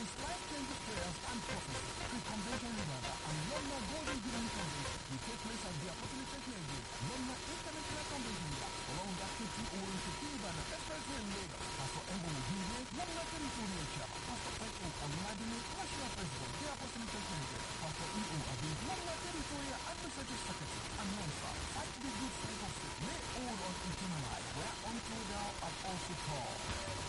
is life-changing prayers and prophecy. The convention revival and London Golden Jubilee Convention will take place at the Apostolic Church Nigeria, London International Convention Yard, along that 50 Owen to Kilibana Expressway in Lagos. Pastor Embo Mujinde, London Territorial Chairman, Pastor Petro Oladile, National President, the Apostolic Church Nigeria, Pastor E.O. Abi, London Territorial Administrative Secretary, and Mensa, fight the good fight of faith, may all on eternal life, where until thou art also called.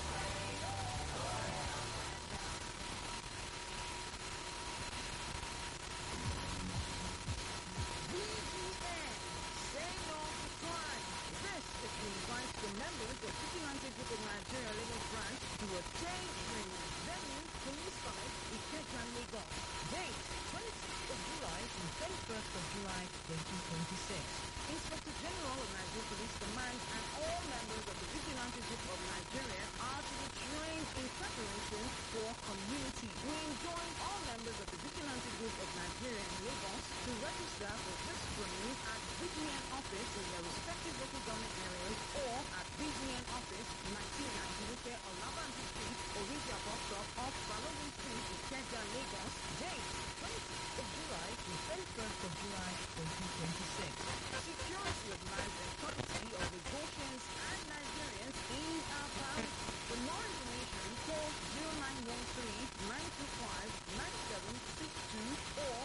VGN, say no to crime. This is to invite the members of Vigilante Group of Nigeria Lagos branch to attend training venue police site Ikeja Lagos. Date 26th of July to 31st of July 2026. Inspector General of Nigeria Police Command and all members of the Vigilante Group of Nigeria are to be trained in preparation for community. We enjoin all members of the Vigilante Group of Nigeria in Lagos to register for this training at VGN office in their respective local government areas or at VGN office 19 Ajinuke Olabanji Street, Orija Bus Stop off Balogun Street, Ikeja, Lagos. Date 26th of July to 31st of July 2026. Security of life and property of the Goshens and Nigerians is our priority. For more information, call 0913 925 9762 or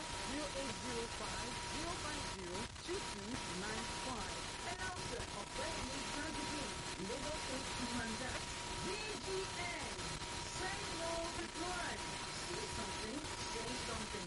0805 050 2295. Announcer of President Tragedy, Lagos State Commander, VGN. Say no to crime. See something, say something.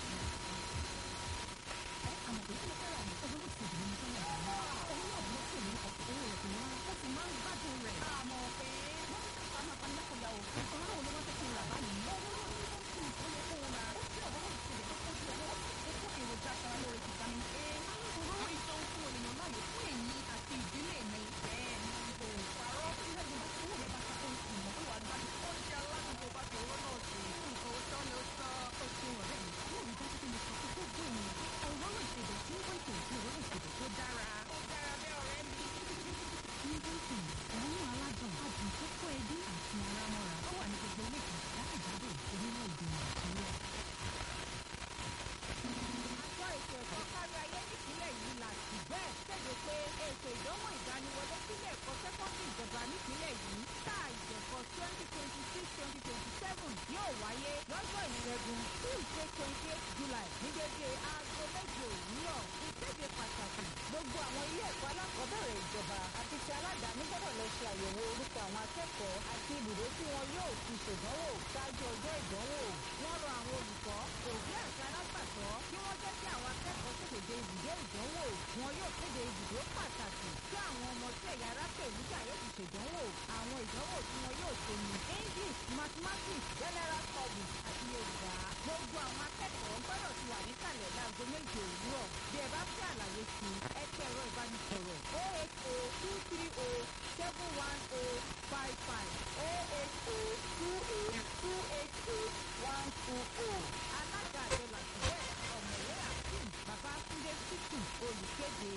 Àjọ ètò ẹ̀kọ́ kárí ayé nípínlẹ̀ yìí là sí bẹ́ẹ̀ kéde pé ètò ìdánwò ìdániwọlé sílé ẹ̀kọ́ sẹ́kọ́ndì ìjọba nípínlẹ̀ yìí sáà ìjẹ̀kọ́ twenty twenty six twenty twenty seven yóò wáyé lọ́jọ́ ìṣẹ́gun tuesday twenty eight july ní dédé aago méje òwúrọ̀ ìkéde pàtàkì gbogbo àwọn ilé ẹ̀kọ́ alákọ̀ọ́bẹ̀rẹ̀ ìjọba àti ti aládàáni gbọ́dọ̀ lọ ṣe àyẹ̀wò orúkọ àwọn akẹ́kọ̀ọ́ àti ibùdó tí wọn yóò fi ṣèdánwò ṣáájú ọjọ́ ìdánwò wọ́n rọ àwọn olùkọ́ òbí àti alágbàtọ́ kí wọ́n jẹ́ kí àwọn akẹ́kọ̀ọ́ tètè dé ibùdó ìdánwò wọn yóò kéde ibùdó pàtàkì tí àwọn ọmọ tí ẹ̀yà ara pè nígbà yóò fi ṣèdánwò àwọn ìdánwò tí wọn yóò ṣe ní english mathematics general studies àti yorùbá gbogbo àwọn akẹ́kọ̀ọ́ gbọ́dọ̀ ti wà níkàlẹ̀ láago méje òwúrọ̀ bí ẹ bá fẹ́ àlàyé sí i ẹ tẹ ẹ̀rọ ìbánisọ̀rọ̀ o eight o two three o seven one o five five o eight o two eight two eight eight one two o alága àjọ làtúbẹ̀ ọ̀mọ̀wé akeem babatunde títù olùkéde.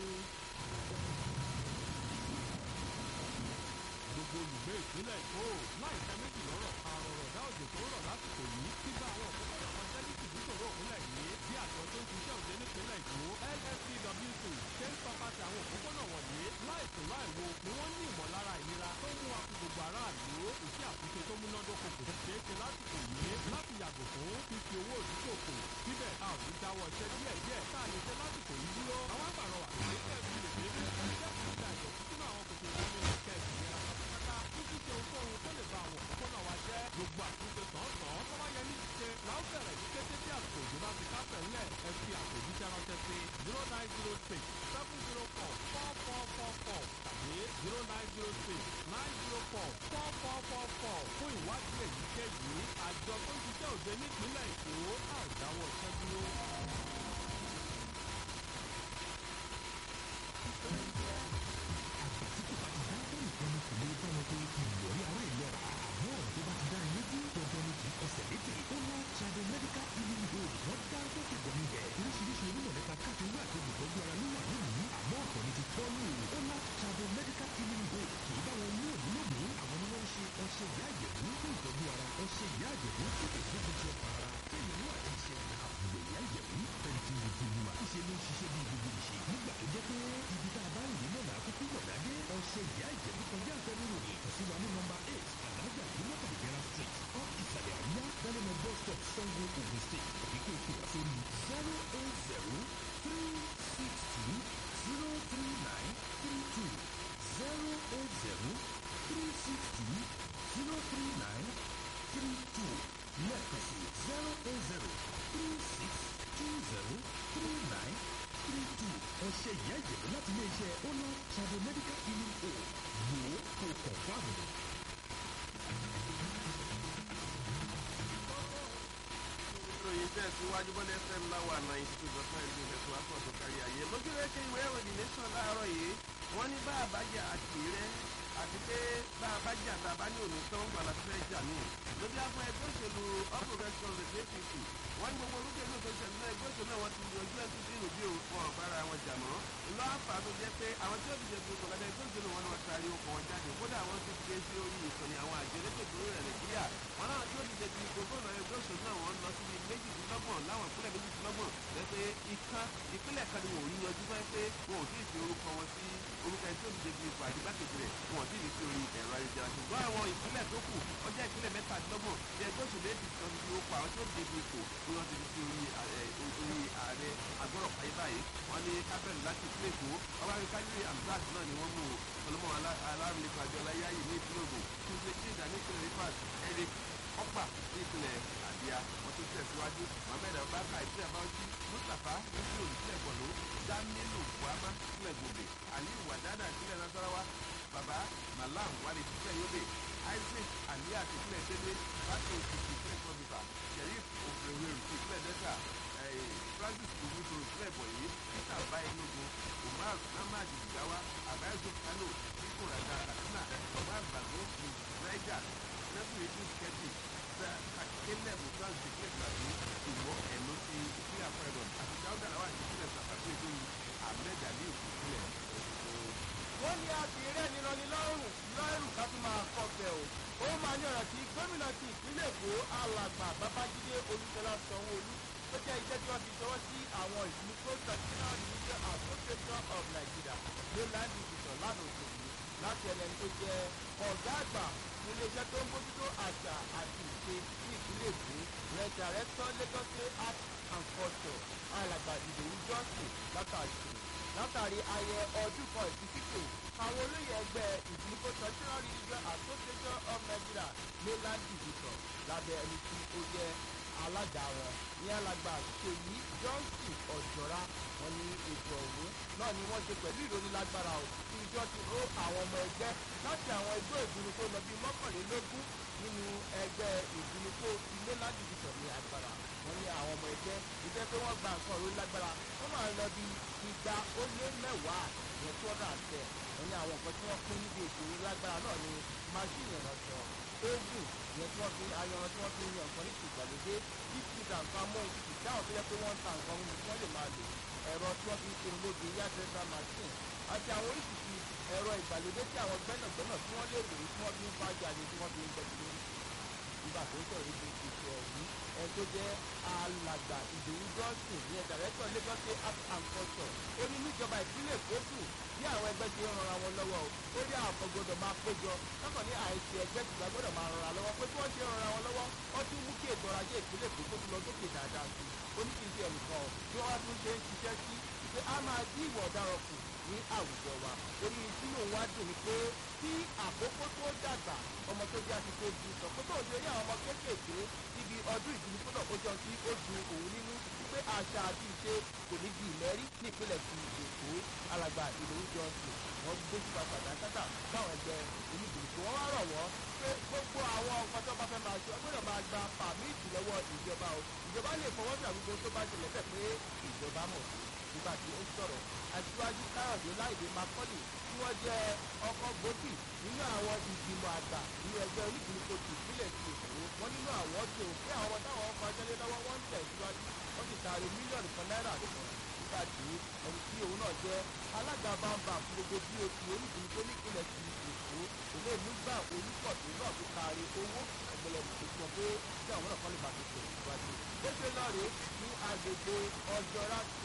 gbogbo olùgbé ìpínlẹ̀ èkó láìka méjì lọ́rọ̀ àròrọ̀ dá òjò tó rọ̀ lásìkò yìí gbígba àwọn òpópónà kan jẹ́ ní tìbútòrò òpínlẹ̀ yìí bí àjọ tó ń ṣiṣẹ́ òde nípínlẹ̀ èkó lfcwc ṣe ń tọpasẹ̀ àwọn òpópónà wọ̀nyí láìsùn láìwo ni wọ́n ní ìmọ̀lára ìnira tó mú wa fún gbogbo aráàlú iṣẹ́ àtúnṣe tó múnádóko kò ṣeé ṣe lásìkò yìí láti yàgò fún fífi owó ìdúkòkò síbẹ̀ a ò ní dáwọ́ iṣẹ́ díẹ̀díẹ̀ tá a lè ṣe lásìkò yìí dúró àwọn àgbàrọ̀ wà ní kẹ́ẹ̀bí lè dé iṣẹ́ ìgbà ìdọ̀tí sínú àwọn kòtò ìdánilẹ̀ kẹ́ẹ̀bí yẹra pátápátá títí ṣe ohunkóhun tó lè ba àwọn òpópónà wa jẹ́ gbogbo àtúnṣe sàn-án tó bá yẹ ní ṣíṣe la ó bẹ̀rẹ̀ ní kété tí àsìkò òjò bá ti kásẹ̀ ńlẹ̀ ẹ fi àpèjíṣẹ́ ránṣẹ́ sí zero nine zero six seven zero four four four four four tàbí zero nine zero six nine zero four four four four four fún ìwádìí èyíkéyìí àjọ tó ń ṣiṣẹ́ òde nípínlẹ̀ èkó àdáwọ̀ iṣẹ́ dúró. ọṣẹ ìyá àjẹ̀dú fún ìtọ́jú ara ọṣẹ ìyá àjẹ̀dú fún ìtọ́jú ṣe ló ń ṣiṣẹ́ bí gbogbo ìṣe nígbà tó jẹ́ pé ibi tá a bá rìn nínú ọ̀nà àkókò gbọ̀dádé ọṣẹ ìyá ìjẹ̀bú kọjá àfẹnuròyìn kò sí wa ní nọmba eight alájà ìmọ̀tà ìjẹra street off ìsàlẹ̀ àríyá dálẹ́mọ bus stop sango ogun state tàbí kó o pè wá sórí zero eight zero three six two zero three nine three two zero eight zero three six two zero three nine three two lẹ́ẹ̀kan sí zero eight zero three six two zero three nine three two ọṣẹ ìyá ìjẹ̀bú láti ilé-iṣẹ́ ono trado medical healing home wò ó kó kàn fáàmù. ìròyìn tẹ̀síwájú bọ́lá fm láwà ninety two dot nine ní ìfẹ̀sùn akọ̀ tó kárí ayé lójú ẹ̀kẹ́ ìwé ìròyìn nation láàárọ̀ yìí wọ́n ní bá àbájá àti rẹ̀ àti pé bá àbájá tá a bá ní òní tán gbà láti fẹ́ jà mí lójú àpò ẹgbẹ́ òṣèlú all progressives the apc wọ́n ní gbogbo olùkẹ́lù tó ṣẹlẹ̀ náà ẹgbẹ́ òṣèlú náà wọ́n ti yanjú ẹ̀ tuntun ìròbí òfò ọ̀bára wọn jà mọ́ ńlọ àfà tó jẹ́ pé àwọn tí ó ti jẹ̀bi okòó lábẹ́ ẹgbẹ́ òṣèlú wọn ni wọ́n taari okòó wọn jáde kódà wọ́n ti gbé sí orí ìkànnì àwọn àjọ elétò ìdúró rẹ̀ nàìjíríà wọn náà tí ó ti jẹ̀bi gómìnà ẹgbẹ́ òṣèlú náà wọ́n lọ síbi méjìdínlọ́gbọ̀n láwọn ìpínlẹ̀ méjìdínlọ́gbọ̀n lẹ́pẹ́ ìkan ìpínlẹ̀ kan ni wọ́n ò rí yanjú fẹ́ pé wọn ò tí ì fi orúkọ wọn sí orúkọ ẹni tí ó ti jẹ̀bi ipò àdìgbàkejì rẹ̀ wọn ò tí ì fi orí ẹ̀rọ ayélujára ṣùgbọ́n àwọn ìpínlẹ̀ tó kù ọjà ìpínlẹ̀ mẹ́tàdínlọ́gbọ̀n tí ẹgbẹ́ òṣèlú apc kan ti fi ó pa àwọn tí ó ti jẹ̀bi ipò ni wọ́n ti fi sí orí orí ààrẹ agbọ́rọ̀ pàyẹ báyìí wọ́n ní kábẹ́ẹ̀lì láti ìpínlẹ̀ èkó ọba akíkájú amzat náà ni wọ́n mú ọlọ́mọ alárùnlẹ̀kọ̀ àjọ aláyáyè ní ìpínlẹ̀ ògùn tuntun jíjà ní ìpínlẹ̀ rivers eric ọ̀pà ní ìpínlẹ̀ àdìyà wọ́n tún tẹ̀síwájú mohammed abubakar ìpínlẹ̀ bauchi mustapha nasiru ìpínlẹ̀ borno jamilu buhama ìpínlẹ̀ gombe aliyu wadada ìpínlẹ̀ nasarawa baba malam wali ìpínlẹ̀ yobe isaac aliat ìpínlẹ̀ délé bàtò òkìtì ìpínlẹ̀ kọ́bíbà sheriff òfurufú ìpínlẹ̀ delta francis oguso ìpínlẹ̀ bọ̀yé peter bayelogun umar namad jigawa abayoso kano ikurada katsina omar bago niger nasiru idris kẹ́tì caleb musa ìpínlẹ̀ tàbí ìwọ ẹ̀nù ti ìpínlẹ̀ akọ́ẹ̀dọ̀ àti dáúdà làwọn àti ìpínlẹ̀ sàkàtú ètò yìí ahmed ali ìpínlẹ̀ ọ̀ṣun. wọ́n ní abìrẹ́ nírọ̀lì lọ́rùn lọ́rùn ká tún máa kọ̀fẹ́ o ó máa ní ọ̀rọ̀ tí gómìnà ti ìpínlẹ̀ èkó alàgbà babájídé olúṣọlá sanwó-olú tó jẹ́ iṣẹ́ tí wọ́n fi ṣọwọ́ sí àwọn ìlú tó traditional religion association of nigeria mainland division lánàá òṣèlú láti ẹlẹ́ni tó jẹ́ ọ̀gá àgbà iléeṣẹ́ tó ń bójútó àṣà àti ìṣe ní ìpínlẹ̀ èkó rẹ̀ director lagos state art and culture alàgbà ìdòwú johnson látàrí látàrí ayẹ ọdún kan ìfisíkò àwọn olóyè ẹgbẹ́ ìdìbò traditional religion association of nigeria mainland division lábẹ́ ẹni tí ó jẹ́ alága wọn ní alàgbà ṣèyí johnson ọ̀jọ̀ra wọn ní ètò ọ̀hún náà ni wọ́n ṣe pẹ̀lú ìrónilágbára ò tí ìjọ ti ró àwọn ọmọ ẹgbẹ́ láti àwọn ẹgbẹ́ ìdùnnú tó lọ bíi mọ́kànlélógún nínú ẹgbẹ́ ìdùnnú tó ti mainland division ní agbára wọn ní àwọn ọmọ ẹgbẹ́ ìjẹ́ pé wọ́n gba nǹkan ìrónilágbára wọ́n máa lọ bí igba ó lé mẹ́wàá ìyẹn two hundred and ten wọn ní àwọn nǹkan tí wọ́n pín níbi ètò ìrónilágbára náà ní máṣíìnì ìrànṣọ oògùn ìyẹn tí wọ́n fi ayanran tí wọ́n fi yan nǹkan ní ìgbàlódé títí nǹkan mọ́ òtútù táwọn tó yẹ pé wọ́n ń ta nǹkan mímu tí wọ́n lè máa lò ẹ̀rọ tí wọ́n fi ń ṣerun lóge yàtẹ̀sà machine àti àwọn oríṣiríṣi ẹ̀rọ ìgbàlódé tí àwọn gbẹ́nàgbẹ́nà tí wọ́n lè lò tí wọ́n fi ń fájà ni tí wọ́n fi ń gbẹ́jú lórí nígbà tó ń sọ̀rọ̀ ibi ètò ọ̀hún ẹni tó jẹ́ alàgbà ìdòwú johnson ní ẹ̀dà rẹ́tọ̀ lagos state art and culture ó ní níjọba ìpínlẹ̀ èkó kù bí àwọn ẹgbẹ́ ti ń ranra wọn lọ́wọ́ o ó ní àwọn kan gbọdọ̀ máa péjọ lọ́kàn ní àìsí ẹgbẹ́ tìgbà gbọdọ̀ máa ranra lọ́wọ́ pé bí wọ́n ṣe ń ranra wọn lọ́wọ́ wọ́n tún mú kí ètò ọrọ̀ ajé ìpínlẹ̀ èkó tó tún lọ sókè dáadáa sí i ó ní kí n ṣe ẹnìkan o bí wọ́n wá tún ṣe ń ṣiṣẹ́ sí pé a máa dí ìwà ọ̀daràn kù ní àwùjọ wa orí sínú wa dùn ní pé tí àkókò tó dàgbà ọmọ tó jẹ́ àtìkò ju sọ pé tó ń ṣe rí àwọn ọmọ kéékèèké níbi ọdún ìdílé tó náà ó jọ tí ó ju òun nínú pé àṣà àti ìṣe kò ní di ìlẹ́rí ní ìpínlẹ̀ ti èkó alàgbà ìlòwú johnson wọ́n gbé sípa pàtàkàtà báwọn ẹgbẹ́ oníbìrìkì wọ́n wá rọ̀ wọ́n pé gbogbo àwọn nǹkan tó bá fẹ́ máa ṣe ọgbọ́dọ̀ máa gba pàmìtì lọ́wọ́ ìjọba o ìjọba lè fọwọ́ sí àgbègbè tó bá ṣẹlẹ̀ bẹ́ẹ̀ pé ìjọba mọ̀ sí nígbà tí ó sọ̀rọ̀ aṣíwájú káyọ̀dé láìdé makọ́lì tí wọ́n jẹ́ ọkọ̀ gbòógì nínú àwọn ìgbìmọ̀ àgbà nínú ẹgbẹ́ onígbìmọ̀ tó ìpínlẹ̀ ti èkó wọ́n nínú àwọn tó pé àwọn táwọn ọkọ̀ ajẹ́lé lọ́wọ́ wọ́n ń tẹ̀ síwájú wọ́n sì taari mílíọ̀nù kan náírà kan nígbà tí ẹni tí òun náà jẹ́ alága bámbam fún gbogbo bí o ti onígbìmọ̀ tó nípìnlẹ̀ ti èkó òun èmi gbà olùkọ̀tún náà fi taari owó ẹgbẹ̀lẹ̀ tó sọ pé kí àwọn náà kọ́ lè bàtò tẹ̀ síwájú. ó ṣe lọ́ọ̀rẹ́ ní agbègbè ọjọ́ rásì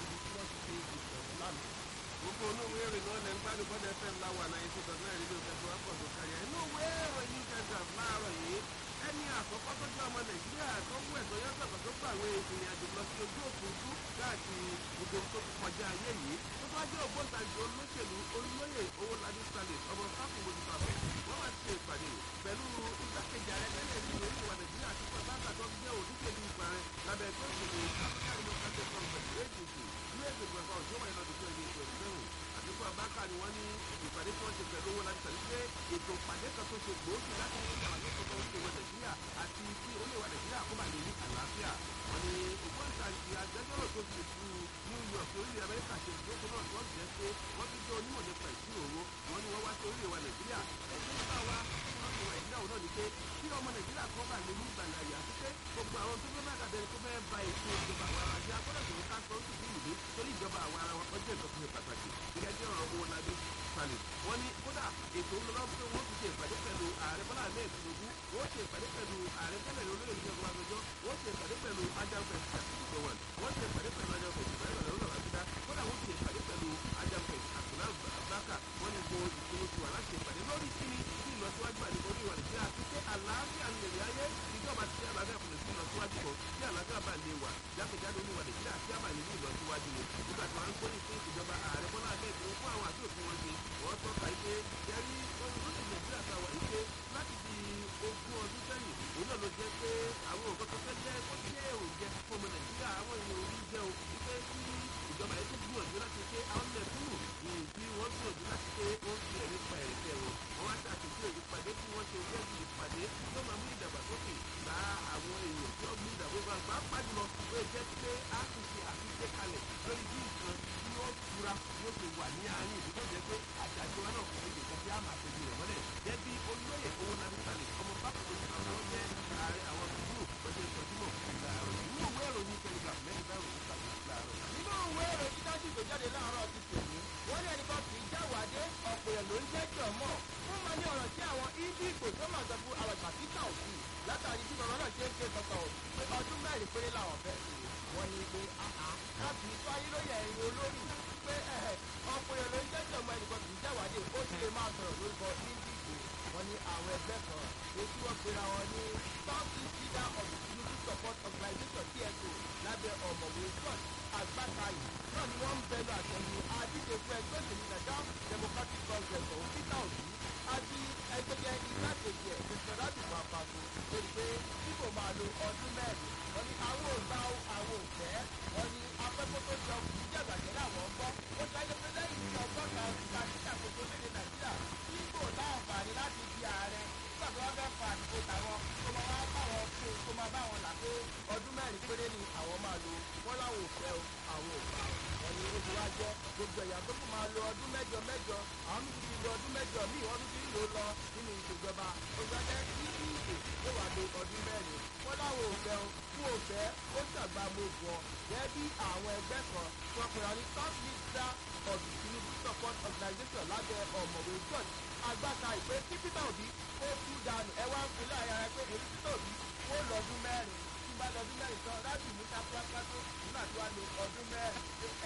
níbi tí wọ́n ti ṣe ìṣẹ̀wọ̀n lánàá. gbogbo olówó èrè náà lẹ́ ń gbádùn bọ́dẹ fm láwa náà ètò ìtọ́jú náà rédíò kẹtù wákọ̀ tó kárí ẹ̀ inú ìwé ìròyìn telegraph láàárọ̀ yìí ẹni àkọ́kọ́ tó jẹ́ ọmọ nàìjíríà tó wú ẹ̀tọ́ yàtọ̀ tó gbàwé ìrìn àjò lọ sí ojú òfurufú káàkiri gbogbo tó ti kọjá ayé yìí tó bá jẹ́ ògbóǹtagì olóṣèlú olóyè owólabí stalin ọmọ fáfún mojútàfẹ́ wọ́n máa ti ṣe ìpàdé pẹ̀lú igbákejì ààrẹ tẹ́lẹ̀ ní orílẹ̀ wa nàìjíríà àti pàtàkì tó jẹ́ olùṣèlú ìgbà rẹ̀ lábẹ́ ẹgbẹ́ òṣèlú african democratic congress adc ní ètò ìgbàgbọ́ ọ̀ṣọ́ wáyé lọ́dún twenty twenty seven àdínkù abáka ni wọ́n ní ìpàdé tí wọ́n ṣe pẹ̀lú owó láti tàbí pé ètò ìpàdé kan tó ṣe gbòógì láti ní ìṣàlàyé tuntun oṣù ìwé nàìjíríà àti tí oníwà nàìjíríà kó bá lè ní àlàáfíà wọ́n ní ògbóǹtagì agbẹjọ́rò tó ti ju new york orílẹ̀ amẹ́ríkà ṣe ìdókòó náà tí wọ́n jẹ́ pé wọ́n ti jẹ́ onímọ̀ nípa ìṣirò owó wọ́n ní wọ́n wá sí orílẹ̀ wa nàìjíríà ẹgbẹ́ nípa wa wọ́n ti wà ìdílé àwọn náà ni pé kí ọmọ nàìjíríà kan bá lè ní ìgbàlà àyà àti pé gbogbo àwọn tó fẹ́ bá dàbẹ̀ tó fẹ́ ba ètò ìjọba àwọn ará jẹ́ agbọ́dọ̀ tó ká sọ oṣù bíi ìlú torí ìjọba àwọn ará wọn ọjọ́ ìtọ́sí pàtàkì gẹ́gẹ́ bí ọ̀rọ̀ owó labí sálẹ̀ wọ́n ní kódà ètò ńlọ́lọ́ pé wọ́n ti ṣe ìpàdé pẹ̀lú ààrẹ bọ́lá ahmed tinubu wọ́n ṣe ìpàdé pẹ̀lú ààrẹ tẹ́lẹ̀ olóyè ìjọba àgbẹjọ́ wọ́n ṣe ìpàdé pẹ̀lú ajáfẹ́ àtìgbọ̀wọ̀n wọ́n ṣe ìpàdé pẹ̀lú ajáfẹ́ ìpàdé pẹ̀lú àbídá kódà wọ́n ṣe ìpàdé pẹ̀lú ajáfẹ́ àtúnlá bákà wọ́n ní gbogbo ìṣòro ti wà láti ìpàdé lórí kíni tí ìlọsíwájú àdìgbò ní ìwà nàìjíríà àti pé àlàáfíà ń lè ayé ìjọba ti àlàáfíà fún ìsìn ìlọsíwájú kan tí àlàáfíà bá lè wà jákèjádò ní ìwà nàìjíríà tí a bá lè ní ìlọsíwájú ni nígbà tí wọ́n ń gbóyè fún ìjọba ààrẹ bọ́lá ahmed tinubu fún àwọn àti òfin wọn ṣe wọ́n tọ́ka ike jẹ́rí orílẹ̀ nàìjíríà ta wà ike láti di ogún ọdún sẹ́yìn òun náà ló jẹ́ pé àwọn nǹkan tó fẹ́ jẹ́ ó jẹ́ oúnjẹ fún ọmọ nàìjíríà àwọn èèyàn orí jẹ́ o wípé kí ìjọba yẹn tó gbìyànjú láti ṣe àwọn mẹ̀kúnnù bí wọ́n gbìyànjú láti ṣe ó ń fi ẹ̀rí pa ẹ̀rẹ̀kẹ́ wọn wọ́n wá ṣàtúnṣe ìpàdé tí wọ́n ṣe gẹ́gẹ́ ìpàdé tó máa mú ìdàgbàsókè bá àwọn èèyàn tí wọ́n mú ìdàgbàsókè bá pàjùlọ ó jẹ́ pé a ti ṣe àfihàn kalẹ̀ lórí bí nǹkan tí ó tura yóò ṣe wà ní àárín ìlú tó jẹ́ pé àjàjọ wa náà kò lè kọ́ bí a máa ṣe bí rẹ̀ mọ́lẹ̀ jẹ́ bí olóyè owó nàbí kalẹ̀ ọmọ bákan tó ti àwọn jẹ́ ààrẹ àwọn gbùgbùrù lọ́jọ́ ìtọ́júmọ̀ láàárọ̀ nínú ìwé ìròyìn telegraph mẹ́rin bá ìròyìn tàbí láàárọ̀ nínú ìwé ìròyìn dájú tó jáde láàárọ̀ ti tèmi wọ́n ní ẹnìkan kì í jáwàdé ọ̀pọ̀ èèyàn ló ń jẹ́jọ́ mọ̀ fún ma ní ọ̀rọ̀ tí àwọn ibi ìgbò tó máa sọ fún àwọn ìgbàsíkà òsì látàrí bí ọ̀rọ̀ náà ṣe ń ké sọ̀tọ̀ pé ọdún mẹ́rin péré làwọn fẹ́ sí wọ́n ní pé láti tó ayé lóye ẹ̀yìn olórí pé ọ̀pọ̀ èèyàn ló ń jẹ́jọ́ mọ̀ ẹnìkan kì í jáwàdé ó sì lè máa sọ̀rọ̀ lórúkọ ibi ìgbò wọ́n ní àwọn ẹgbẹ́ kan èyí tí wọ́n pera wọn ní south east leader of the tinubu support organisation tso lábẹ́ ọ̀mọ̀wé scott àgbàkayì náà ni wọ́n ń bẹnu àtẹ̀lù adíje fún ẹgbẹ́ òṣèlú nàìjíríà democratic congress ọ̀hún peter obi àti ẹgbẹ́jẹ́ igbákejì ẹ̀ mr radimu apako lórí pé tí kò máa lo ọdún mẹ́rin wọ́n ní àwọn ògbà àwọn òfẹ́ wọ́n ní afẹ́fẹ́ tó jọ kì í jẹ̀gbàjẹ́ láwọn gbọ́ ó ṣáájú pé lẹ́yìn tí ọgọ́ta ọdún ta sí àkókò lédè nàìjíríà tí kò láǹfààní láti di ààrẹ nígbà tó wọ́n fẹ́ fa àdìgbò tàwọn tó máa wá báwọn fún un tó máa báwọn là pé ọdún mẹ́rin péré ni àwọn máa lo wọ́n láwọn òfẹ́ o àwọn òfà wọn ni oṣù wa jẹ́ gbogbo ẹ̀yà tó kù máa lo ọdún mẹ́jọ mẹ́jọ àwọn mi ti lo ọdún mẹ́jọ míì wọ́n tún ti ń lò lọ nínú ìṣèjọba oṣù ajẹ́ kí ìṣe ó wà lo ọdún mẹ́rin wọ́n láwọn òfẹ́ o fún òfẹ́ ó ṣàgbà gbogbo ọ gẹ́gẹ́ bí àwọn ẹgbẹ́ kan tí wọ́n pera ní south leader of the tinubu support organisation lábẹ́ ọ̀mọ̀wé george agbáta ìpè kí peter obi ó tú dànù ẹ wá ń fi láàyè ara pé èyí peter obi ó lọ́dún mẹ́rin tí bá lọ́dún mẹ́rin tán láti mú sápúrápúrá tó nígbà tí wàá lo ọdún mẹ́rin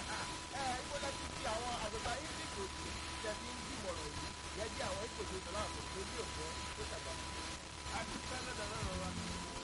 ẹ ibo lẹ́tí tí àwọn àgbàgbà english òsì ṣe fi ń dìmọ̀ràn yìí yẹ bí àwọn ìpèsè ìtọ́lá àkókò tó ní òfin tó ṣàgbà. adúpẹ́ lọ́dọ̀ lọ́rọ̀ wa.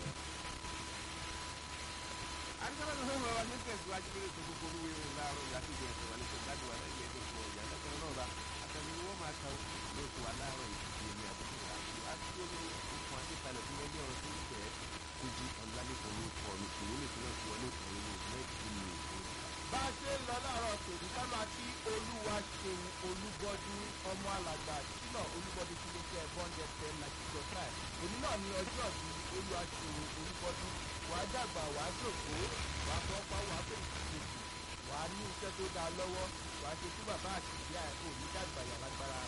adúpẹ́ lọ́dọ̀ lọ́rọ̀ wa ní tẹ̀síwájú lórí ètò gbogbo olúwe rẹ̀ láàárọ̀ ìyá tó jẹ ẹ̀sẹ̀ wa ní sọ gbádùn wa lẹ́yìn ẹ̀jẹ̀ fún ọ̀yà lọ́kàn náà ra àtẹnu ni wọ́n máa ta lóṣù wa láàárọ̀ ìdíje èmi àkókò àti àti olórí okùn adékalẹ̀ fún ẹgbẹ́ ọ̀rọ̀ tó ń tẹ̀ kojú ọ̀làlẹ́kọ̀ọ́ ló kọ́ mi kò ní lè fi náà fi wọlé ìkànnì ní mẹ́tì ní bá a ṣe ń lọ láàárọ̀ tòní ká máa kí olúwa ṣeun olúbọdún ọmọ alàgbà sínà olúbọdún tí iléeṣẹ́ bọ́ńdẹ̀ ten ninety two five òní náà ní ọjọ́ bí olúwa ṣeun olúbọdún wàá dàgbà wàá jòkó wàá fọ́pá wàá bẹ̀rẹ̀ kejì wàá ní iṣẹ́ tó dáa lọ́wọ́ wàá ṣe tí bàbá àti ìyá ẹ̀ kò ní dàgbà yà lágbára